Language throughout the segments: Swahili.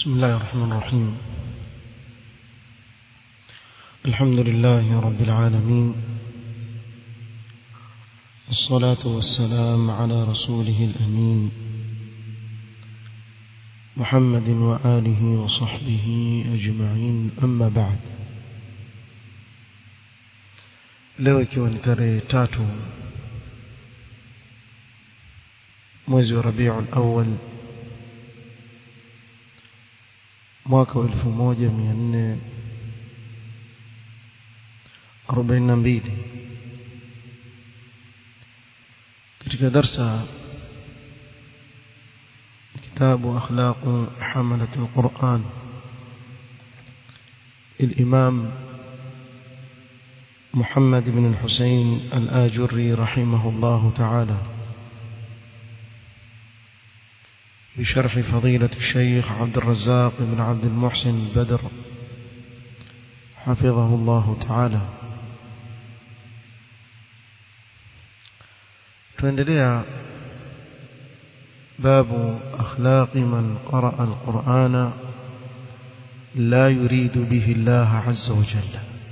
بسم الله الرحمن الرحيم الحمد لله رب العالمين والصلاة والسلام على رسوله الأمين محمد وآله وصحبه أجمعين أما بعد leo ikiwa ni tarehe tatu mwezi wa rabiul awal mwaka wa elfu moja mia nne arobaini na mbili katika darsa kitabu akhlaqu hamalat alquran الإمام محمد بن الحسين الآجري رحمه الله تعالى بشرح فضيلة الشيخ عبد الرزاق بن عبد المحسن بدر حفظه الله تعالى tuendelea باب أخلاق من قرأ القرآن لا يريد به الله عز وجل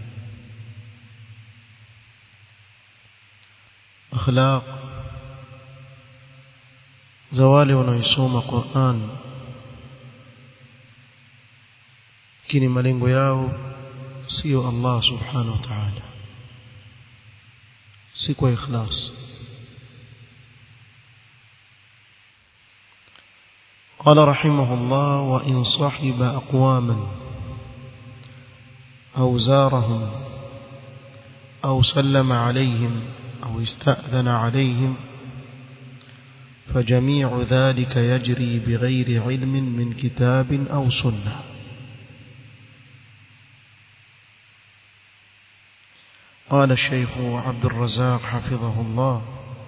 أخلاق za wale wanaoisoma Qur'an lakini malengo yao sio Allah subhanahu wa ta'ala si kwa ikhlas قال رحمه الله وإن صحب أقواما أو زارهم أو سلم عليهم أو استأذن عليهم فجميع ذلك يجري بغير علم من كتاب أو سنة قال الشيخ عبد الرزاق حفظه الله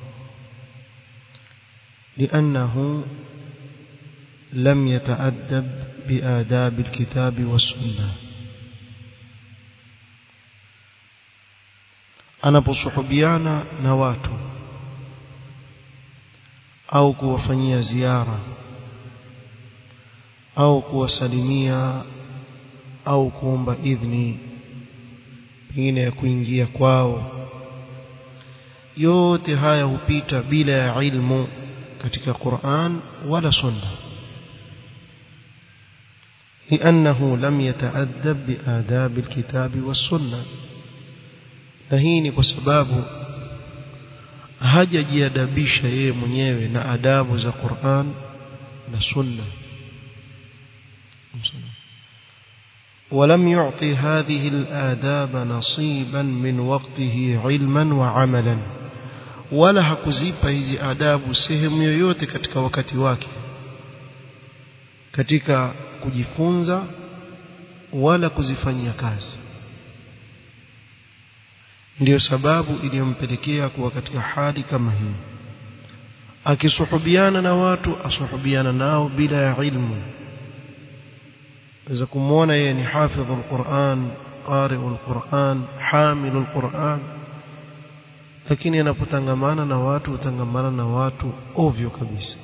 لأنه لم يتأدب بآداب الكتاب والسنة أنا بصحبيانا نواته au kuwafanyia ziara au kuwasalimia au kuomba idhni pengine ya kuingia kwao yote haya hupita bila ya ilmu katika Qur'an wala sunna لأنه لم يتأدب بآداب الكتاب والسنة نهيني بسبابه hajajiadabisha yeye mwenyewe na adabu za Qur'an na Sunna ولم يعطي هذه الآداب نصيبا من وقته علما وعملا ولا hakuzipa hizi adabu sehemu yoyote katika wakati wake katika kujifunza wala kuzifanyia kazi ndiyo sababu iliyompelekea kuwa katika hali kama hii akisuhubiana na watu asuhubiana nao bila ya ilmu waweza kumwona yeye ni hafidh alquran qari'u alquran hamilu alquran lakini anapotangamana na watu utangamana na watu ovyo kabisa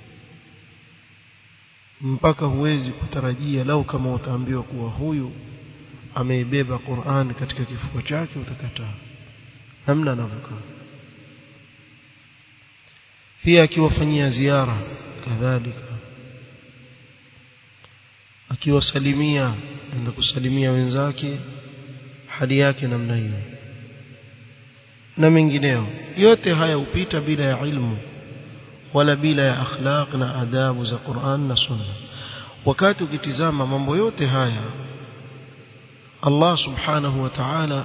mpaka huwezi kutarajia lau kama utaambiwa kuwa huyu ameibeba Qur'an katika kifua chake utakataa namna anavyokaa pia akiwafanyia ziara kadhalika akiwasalimia enda kusalimia wenzake hali yake namna hiyo na mengineo yote haya hupita bila ya ilmu wala bila ya akhlaq na adabu za Qur'an na Sunna wakati ukitizama mambo yote haya Allah subhanahu wa ta'ala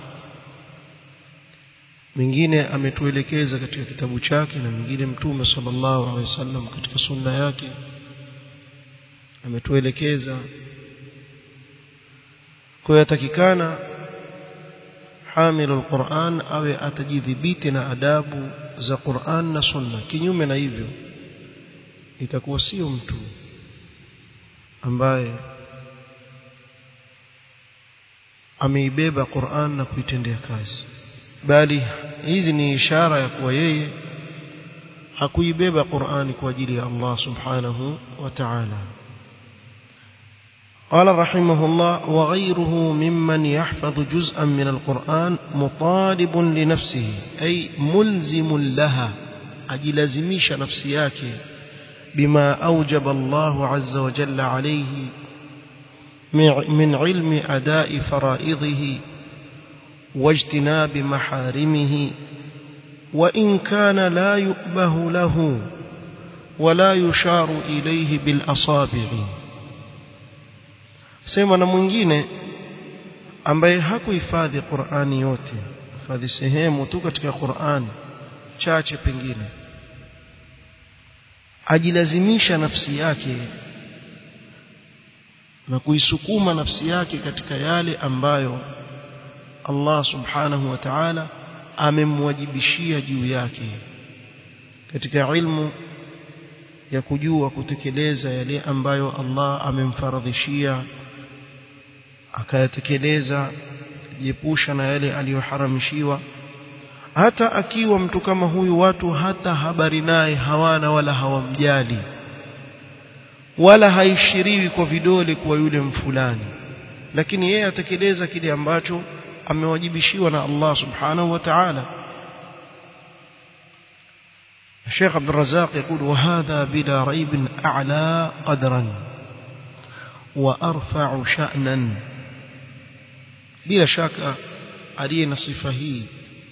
mingine ametuelekeza katika kitabu chake na mingine mtume sallallahu alaihi wasallam katika sunna yake ametuelekeza kwa yatakikana hamilu alquran awe atajidhibiti na adabu za Qur'an na sunna kinyume na hivyo itakuwa sio mtu ambaye ameibeba Qur'an na kuitendea kazi bali hizi ni ishara ya kuwa yeye hakuibeba Qur'ani kwa ajili ya Allah subhanahu wa ta'ala قال رحمه الله وغيره ممن يحفظ جزءا من القرآن مطالب لنفسه أي ملزم لها أجلزميش نفسياك بما أوجب الله عز وجل عليه من علم أداء فرائضه واجتناب محارمه وإن كان لا يؤبه له ولا يشار إليه بالأصابع sema na mwingine ambaye hakuhifadhi Qur'ani yote hifadhi sehemu tu katika Qur'ani chache pengine ajilazimisha nafsi yake na kuisukuma nafsi yake katika yale ambayo Allah subhanahu wa ta'ala amemwajibishia juu yake katika ilmu ya kujua kutekeleza yale ambayo Allah amemfaradhishia akayatekeleza jiepusha na yale aliyoharamishiwa hata akiwa mtu kama huyu watu hata habari naye hawana wala hawamjali wala haishiriwi kwa vidole kwa yule mfulani lakini yeye atekeleza kile ambacho amewajibishiwa na Allah subhanahu wa ta'ala الشيخ عبد الرزاق يقول وهذا بلا ريب أعلى قدرا وأرفع شأنا بلا شك علينا صفة هي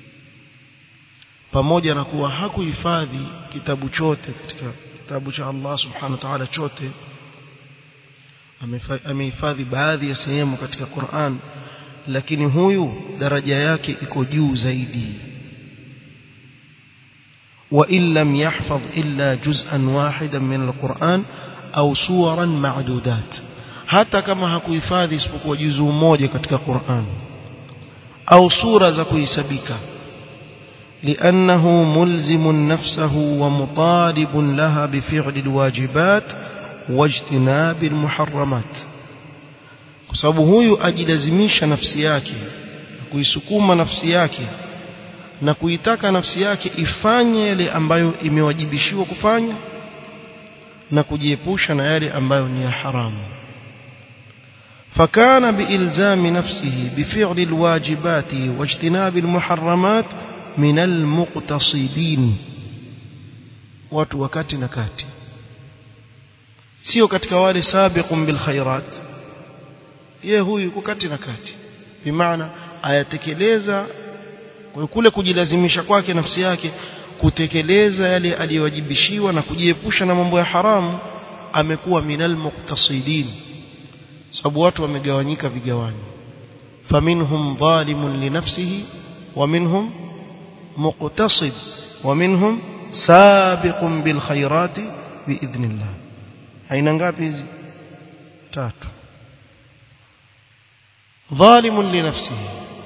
pamoja na kuwa hakuhifadhi kitabu chote katika kitabu cha Allah subhanahu wa ta'ala chote amehifadhi baadhi ya sehemu katika Qur'an lakini huyu daraja yake iko juu zaidi وإن لم يحفظ إلا جزءا واحدا من القرآن أو سورا معدودات hata kama hakuhifadhi isipokuwa juzuu moja katika Qur'an au sura za kuhesabika لأنه ملزم نفسه ومطالب لها بفعل الواجبات واجتناب المحرمات kwa sababu huyu ajilazimisha nafsi yake kuisukuma nafsi yake na kuitaka nafsi yake ifanye yale ambayo imewajibishiwa kufanya na kujiepusha na yale ambayo ni ya haramu فكان بإلزام نفسه بفعل الواجبات واجتناب المحرمات من المقتصدين watu wakati na kati sio katika wale sabiqun bil khairat yeye huyu yuko kati na kati bimaana ayatekeleza kwa kule kujilazimisha kwake nafsi yake kutekeleza yale aliyowajibishiwa na kujiepusha na mambo ya haramu amekuwa minal muqtasidin sababu watu wamegawanyika vigawanyo faminhum zalimun li nafsihi wa minhum muqtasid wa minhum sabiqun bil khairati biidhnillah aina ngapi hizi tatu zalimun li nafsihi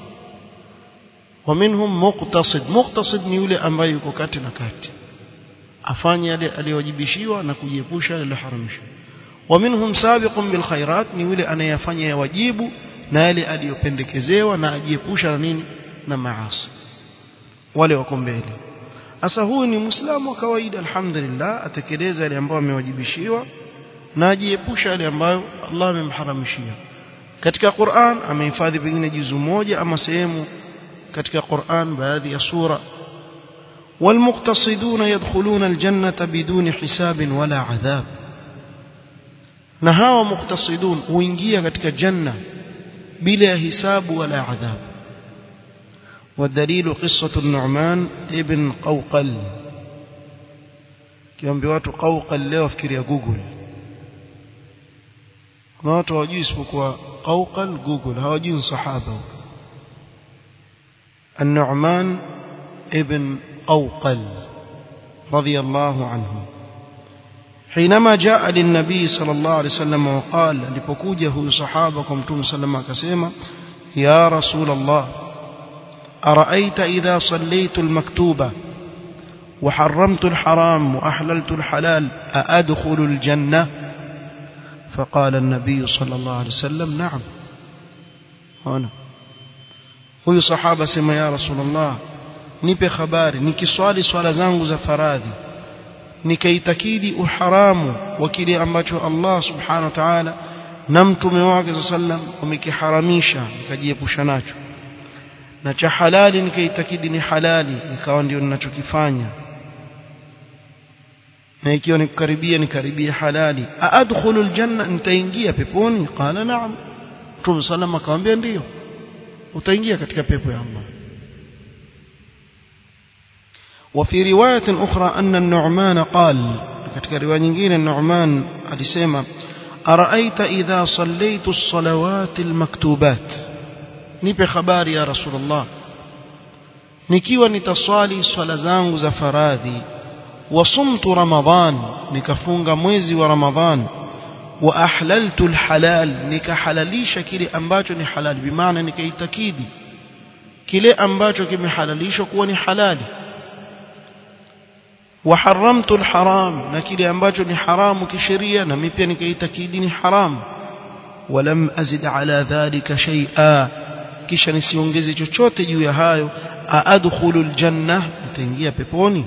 ومنهم مقتصد مقتصد ni yule ambaye yuko kati na kati afanye yale aliyowajibishiwa na kujiepusha yale yaliyoharamishwa ومنهم سابق بالخيرات ni yule anayefanya ya wajibu na yale aliyopendekezewa na ajiepusha na nini na maasi wale wako mbele sasa huyu ni muislamu wa kawaida alhamdulillah atekeleza yale ambayo amewajibishiwa na ajiepusha yale ambayo Allah amemharamishia katika Qur'an amehifadhi pengine juzu moja ama sehemu katika Qur'an baadhi ya sura والمقتصدون يدخلون الجنة بدون حساب ولا عذاب na hawa muqtasidun huingia katika janna bila hisabu wala adhab والدليل قصة النعمان ابن قوقل kiambi watu قوقل leo fikiria google kuna watu hawajui isipokuwa قوقل google hawajui sahaba النعمان ابن قوقل رضي الله عنه حينما جاء للنبي صلى الله عليه وسلم وقال لبكوجه صحابكم توم سلم كسيما يا رسول الله أرأيت إذا صليت المكتوبة وحرمت الحرام وأحللت الحلال أأدخل الجنة فقال النبي صلى الله عليه وسلم نعم هنا huyu sahaba sema ya rasulullah nipe habari nikiswali swala zangu za faradhi nikaitakidi uharamu wa kile ambacho Allah subhanahu wa ta'ala na mtume wake sallam wamekiharamisha nikajiepusha nacho na cha halali nikaitakidi ni halali ikawa ndio ninachokifanya na ikiwa nikukaribia nikaribia halali aadkhulu aljanna nitaingia peponi qala na'am mtume sallam akamwambia ndio utaingia katika pepo ya Allah وفي رواية أخرى أن النعمان قال katika riwaya nyingine Nu'man alisema araita idha sallaitu as-salawat al-maktubat nipe habari ya rasulullah nikiwa nitaswali swala zangu za faradhi wasumtu ramadhan nikafunga mwezi wa ramadhan wa ahlaltu al-halal nikahalalisha kile ambacho ni halali bimaana nikaitakidi kile ambacho kimehalalishwa kuwa ni halali وحرمت الحرام نكيل ambacho ni haramu kisheria na mimi pia nikaitakidi ni haram ولم أزد على ذلك شيئا kisha nisiongeze chochote juu ya hayo aadkhulu aljanna nitaingia peponi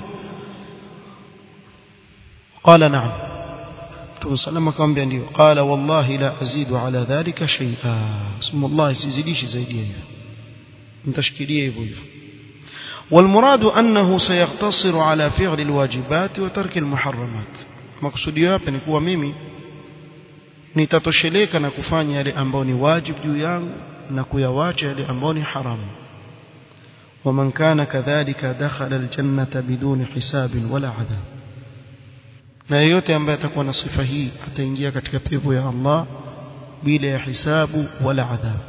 qala na'am Mtume salama akamwambia ndio qala wallahi la azidu ala dhalika shay'a sema wallahi sizidishi zaidi ya hivyo nitashikilia hivyo hivyo والمراد أنه سيقتصر على فعل الواجبات وترك المحرمات مقصودي hapa ni kuwa mimi nitatosheleka na kufanya yale ambayo ni wajibu juu yangu na kuyawacha yale ambayo ni haramu ومن كان كذلك دخل الجنة بدون حساب ولا عذاب na yeyote ambaye atakuwa na sifa hii ataingia katika pepo ya Allah bila ya hisabu wala adhab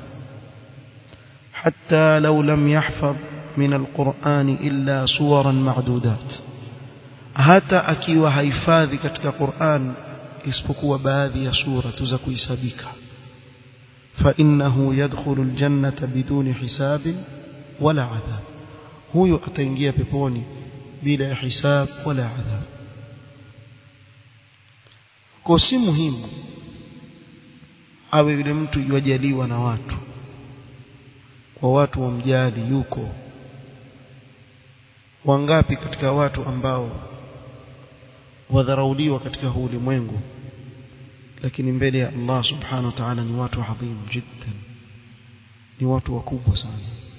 hatta law lam yahfaz من القرآن إلا صورا معدودات hata akiwa haifadhi katika Qur'an isipokuwa baadhi ya sura tu za kuhesabika fa innahu yadkhulu aljannata biduni hisabin wala adhab huyo ataingia peponi bila ya hisab wala adhab kwa si muhimu awe yule mtu yajaliwa na watu kwa watu wamjali yuko wangapi katika watu ambao wadharauliwa katika huu ulimwengu lakini mbele ya Allah subhanahu wa ta'ala ni watu adhim jiddan ni watu wakubwa sana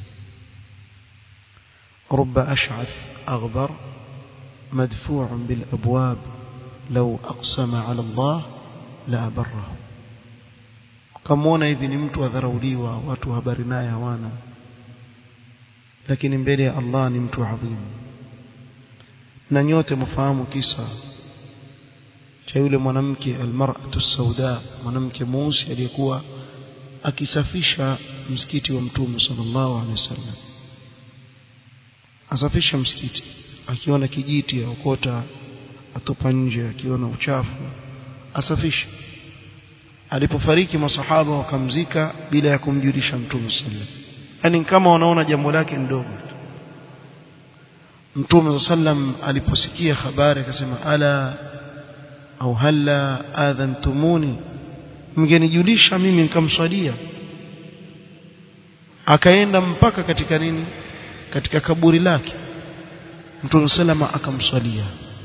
رب أشعث أغبر مدفوع بالأبواب لو أقسم على الله لأبره كمونا hivi ni mtu adharauliwa watu habari naye hawana lakini mbele ya Allah ni mtu adhimu na nyote mfahamu kisa cha yule mwanamke almar'atu sauda mwanamke mweusi aliyekuwa akisafisha msikiti wa mtume sallallahu alaihi wasallam asafisha msikiti akiona kijiti aokota atupa nje akiona uchafu asafisha alipofariki masahaba wakamzika bila ya kumjulisha mtume sallallahu alaihi wasallam yani kama wanaona jambo lake ndogo Mtume sallam aliposikia habari akasema ala au halla adhantumuni mngenijulisha mimi nikamswalia akaenda mpaka katika nini katika kaburi lake Mtume sallama akamswalia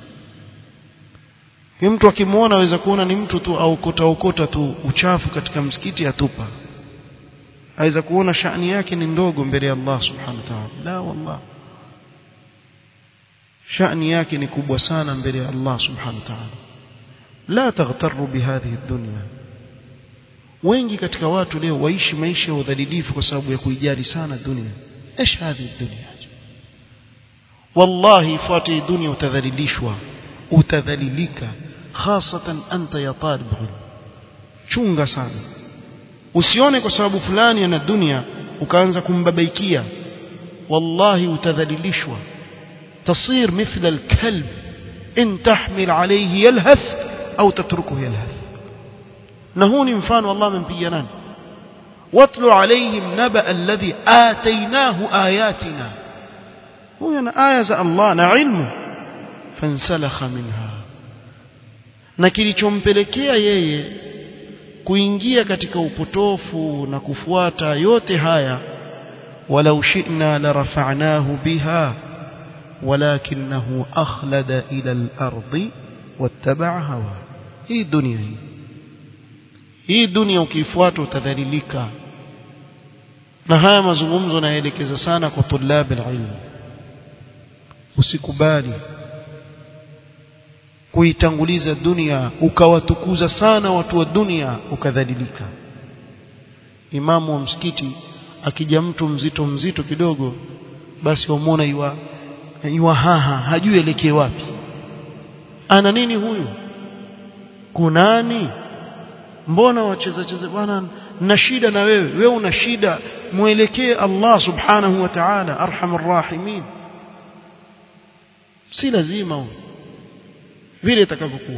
Ni mtu akimwona aweza kuona ni mtu tu au kota ukota tu uchafu katika msikiti atupa aweza kuona shani yake ni ndogo mbele ya Allah subhanahu wa ta'ala la wallah shani yake ni kubwa sana mbele ya Allah subhanahu wa ta'ala la taghtarru bihadhihi dunya wengi katika watu leo waishi maisha ya udhalilifu kwa sababu ya kuijali sana dunia ايش هذه الدنيا والله فاتي dunia utadhalilishwa utadhalilika hasatan anta ya talib chunga sana usione kwa sababu fulani ana dunia ukaanza kumbabaikia wallahi utadhalilishwa تصير مثل الكلب إن تحمل عليه يلهث أو تتركه يلهث نهوني مفان والله من بيانان واتل عليهم نبأ الذي آتيناه آياتنا هو أنا آية الله نعلمه فانسلخ منها na kilichompelekea yeye kuingia katika upotofu na kufuata yote haya walau shi'na la rafa'nahu biha ولكنه أخلد إلى الأرض واتبع هواه هي الدنيا هي hii dunia ukiifuata utadhalilika na haya mazungumzo naelekeza sana kwa tulab alilm usikubali kuitanguliza dunia ukawatukuza sana watu wa dunia ukadhalilika imamu wa msikiti akija mtu mzito mzito kidogo basi wamwona iwa iwa haha hajui elekee wapi ana nini huyu kunani mbona wacheza cheza bwana na shida na wewe wewe una shida mwelekee Allah subhanahu wa ta'ala arhamar rahimin si lazima vile itakavyokuwa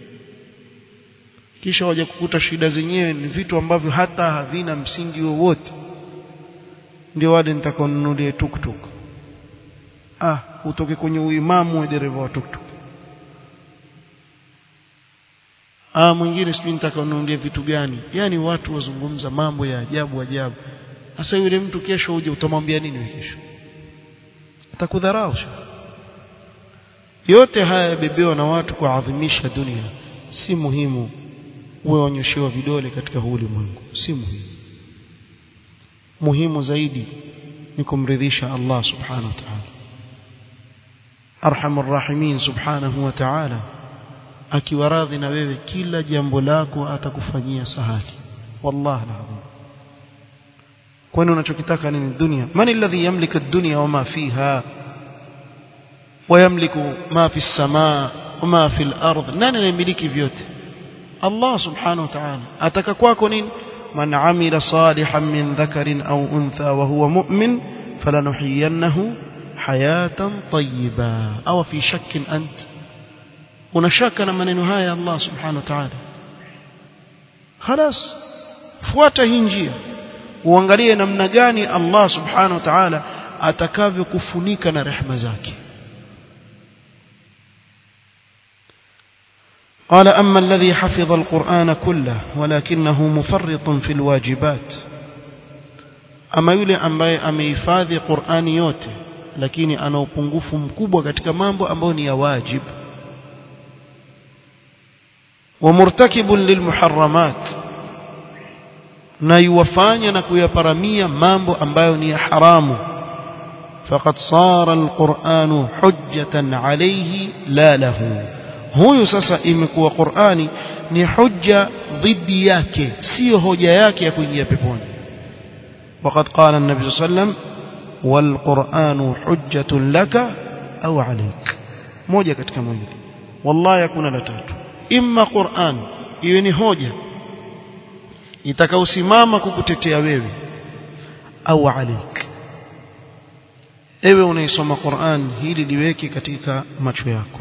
kisha waje kukuta shida zenyewe ni vitu ambavyo hata havina msingi wowote ndio wale nitakaonunulie tuktuk ah utoke kwenye uimamu wa dereva wa tuktuk ah mwingine sijui nitakaonunulia vitu gani yani watu wazungumza mambo ya ajabu ajabu sasa yule mtu kesho uje utamwambia nini wewe kesho atakudharau yote haya yabebewa na watu kuadhimisha dunia si muhimu uwe wanyoshewa vidole katika huu ulimwengu si muhimu muhimu zaidi ni kumridhisha Allah subhanahu wa ta'ala arhamur rahimin subhanahu wa ta'ala akiwa radhi na wewe kila jambo lako atakufanyia sahali wallahi alazim kwani unachokitaka nini dunia man alladhi yamliku ad-dunya wama fiha ويملك ما في السماء وما في الأرض nani anayemiliki vyote Allah subhanahu wa ta'ala ataka kwako nini man amila salihan min dhakarin aw untha wa huwa mu'min falanuhyiyannahu hayatan tayyiba aw fi shakkin ant unashaka na maneno haya Allah subhanahu wa ta'ala خلاص fuata hii njia uangalie namna gani Allah subhanahu wa ta'ala atakavyokufunika na rehema zake قال أما الذي حفظ القرآن كله ولكنه مفرط في الواجبات أما يلي ambaye amehifadhi Qur'ani yote lakini ana upungufu mkubwa katika mambo ambayo ni ya wajib ومرتكب للمحرمات na yuwafanya na kuyaparamia mambo ambayo ni ya haramu faqad sara alquranu hujjatan alayhi la lahu huyu sasa imekuwa Qur'ani ni hujja dhidi yake sio hoja yake ya kuingia peponi وقد قال النبي صلى الله عليه وسلم والقرآن حجة لك أو عليك moja katika mawili wallahi hakuna la tatu imma Qur'an iwe ni hoja itakaosimama kukutetea wewe au alik ewe unaisoma Qur'an hili liweke katika macho yako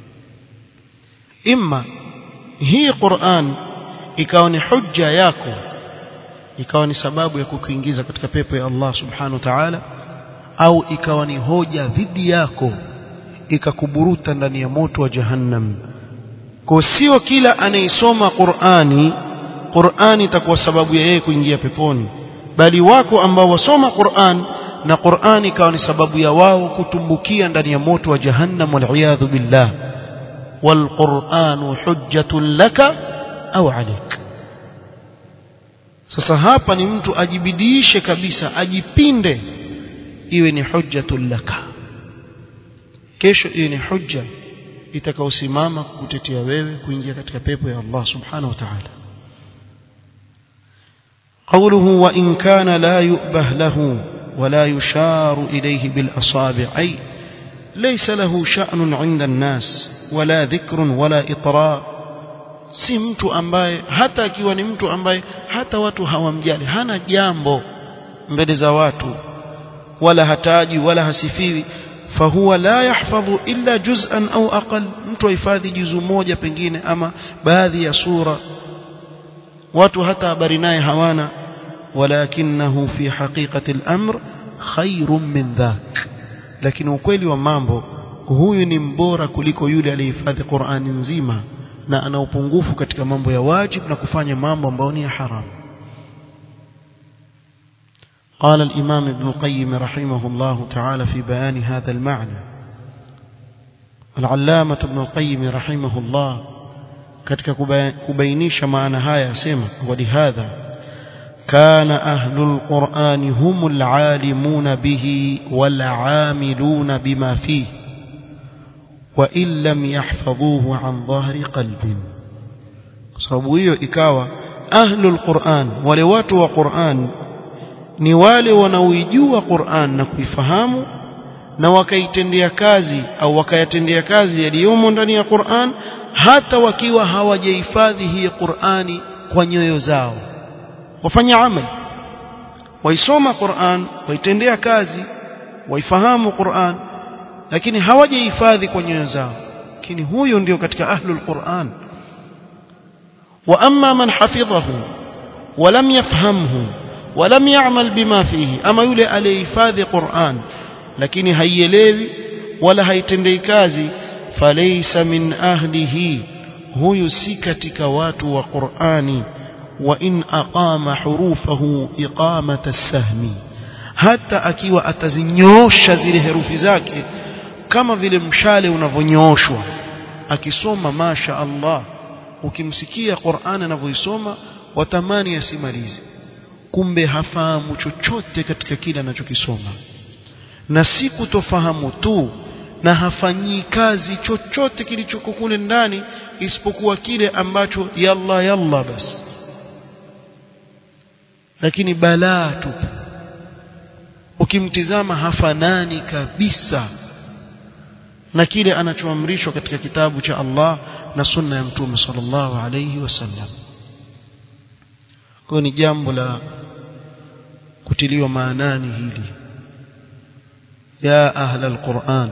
imma hii Qur'an ikawa ni hujja yako ikawa ni sababu ya kukuingiza katika pepo ya Allah subhanahu wa ta'ala au ikawa ni hoja dhidi yako ikakuburuta ndani ya moto wa jahannam kwa sio kila anayesoma Qur'ani Qur'ani itakuwa sababu ya yeye kuingia peponi bali wako ambao wasoma Qur'an na Qur'ani ikawa ni sababu ya wao kutumbukia ndani ya moto wa jahannam wal billah والقرآن حجة لك أو عليك sasa hapa ni mtu ajibidishe kabisa ajipinde iwe ni hujjatul laka kesho iwe ni hujja itakaosimama kukutetea wewe kuingia katika pepo ya Allah subhanahu wa ta'ala قوله وإن كان لا يؤبه له ولا يشار إليه بالأصابع أي ليس له شأن عند الناس ولا ذكر ولا إطراء si mtu ambaye hata akiwa ni mtu ambaye hata watu hawamjali hana jambo mbele za watu wala hataji wala hasifiwi fahuwa la yahfadhu illa juz'an au aqal mtu ahifadhi juzu moja pengine ama baadhi ya sura watu hata habari naye hawana walakinahu fi haqiqati al-amr khairun min dhak lakini ukweli wa mambo huyu ni mbora kuliko yule aliyehifadhi Qur'ani nzima na ana upungufu katika mambo ya wajib na kufanya mambo ambayo ni ya haram قال الإمام ابن القيم رحمه الله تعالى في بيان هذا المعنى العلامة ابن القيم رحمه الله katika kubainisha maana haya asema walihadha كان أهل القرآن هم العالمون به والعاملون بما فيه وإن لم يحفظوه عن ظهر قلب sababu hiyo ikawa ahlul Qur'an wale watu wa Qur'an ni wale wanaoijua Qur'an na kuifahamu na wakaitendea kazi au wakayatendea kazi yaliyomo ndani ya Qur'an hata wakiwa hawajahifadhi hii Qur'ani kwa nyoyo zao wafanya amali waisoma Qur'an waitendea kazi waifahamu Qur'an lakini hawajahifadhi kwa nyoyo zao lakini huyo ndio katika ahlul Qur'an wa amma man hafidhahu ولم يفهمه ولم يعمل بما فيه ama yule aliyehifadhi Qur'an lakini haielewi wala haitendei kazi falaysa min ahlihi huyu si katika watu wa Qur'ani wa in aqama hurufahu iqamata as-sahmi hata akiwa atazinyosha zile herufi zake kama vile mshale unavonyooshwa akisoma masha Allah ukimsikia Qur'an anavyoisoma watamani asimalize kumbe hafahamu chochote katika kile anachokisoma na si kutofahamu tu na hafanyii kazi chochote kilichoko kule ndani isipokuwa kile ambacho yalla yalla basi lakini balaa tu ukimtizama hafanani kabisa na kile anachoamrishwa katika kitabu cha Allah na sunna ya mtume sallallahu alayhi wasallam kwa ni jambo la kutiliwa maanani hili يا أهل القرآن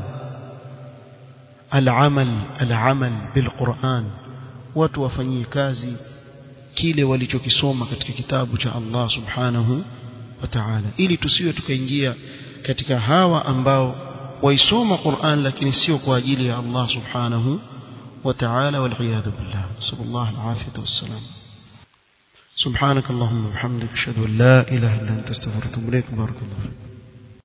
العمل العمل بالقرآن وتوفني كازي kile walichokisoma katika kitabu cha Allah subhanahu wa ta'ala ili tusiwe tukaingia katika hawa ambao waisoma Qur'an lakini sio kwa ajili ya Allah subhanahu wa ta'ala wal iyad billah sallallahu alaihi wasallam سبحانك اللهم وبحمدك اشهد ان لا اله الا انت استغفرك واتوب اليك بارك الله فيك